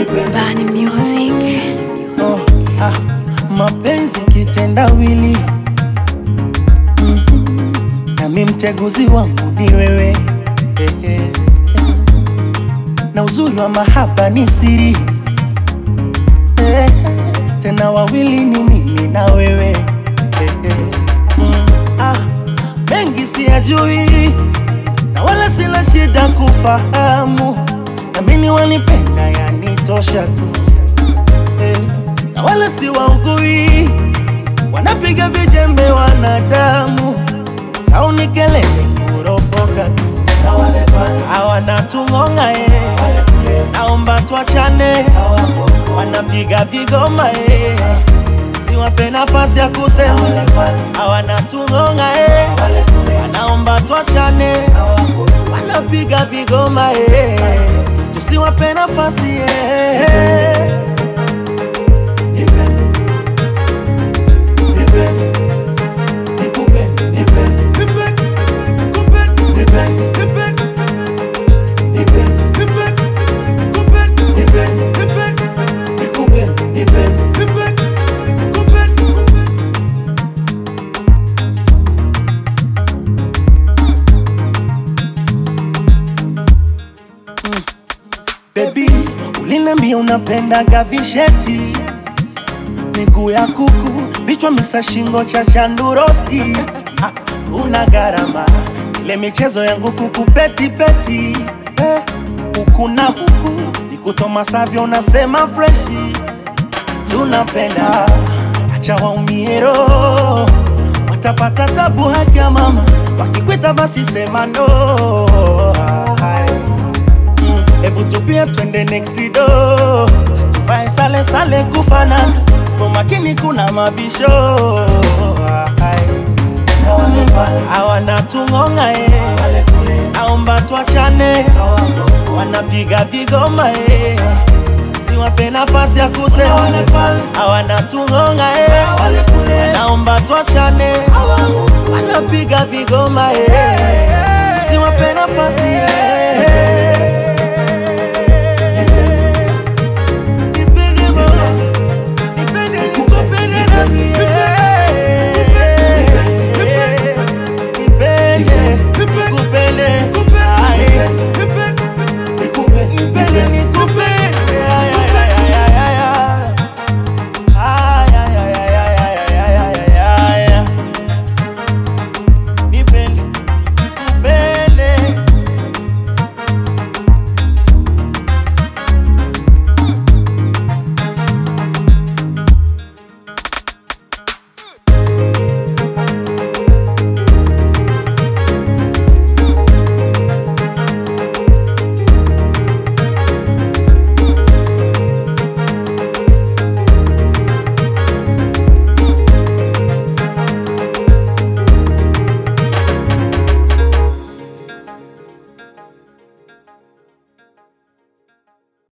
Bani Music. Oh, ah, mapenzi kitendawili mm, nami mteguzi wangu ni wewe eh, eh, eh. na uzuri wa mahaba ni siri eh, tena wawili ni mimi na wewe eh, eh. Mm, ah, mengi siyajui na wala sina shida kufahamu, namini wanipenda yanitosha tu eh, na wala si waugui, wanapiga vijembe wanadamu, sauni kelele kuropoka tu, na wale pale hawana tung'ong'a eh, naomba tuachane, wanapiga vigoma eh, siwape nafasi ya kusema, hawana tung'ong'a eh, wanaomba tuachane, wanapiga vigoma eh, tusiwape nafasi eh. Baby, uliniambia unapendaga visheti, miguu ya kuku, vichwa misa, shingo cha chandurosti. Ah, una gharama ile michezo yangu kukupeti peti eh, huku na huku nikutoma savyo, unasema freshi tunapenda, acha waumie roho, watapata tabu haki ya mama, wakikwita basi sema no. Hai. Mm, Hebu tupia twende next door, tuvae sale sale kufanana, kwa makini kuna mabisho Hai. hawana tung'ong'a eh, naomba tuachane, wanapiga vigoma eh, siwape nafasi ya kusema, hawana tung'ong'a eh, naomba tuachane, wanapiga vigoma eh, tusiwape nafasi eh.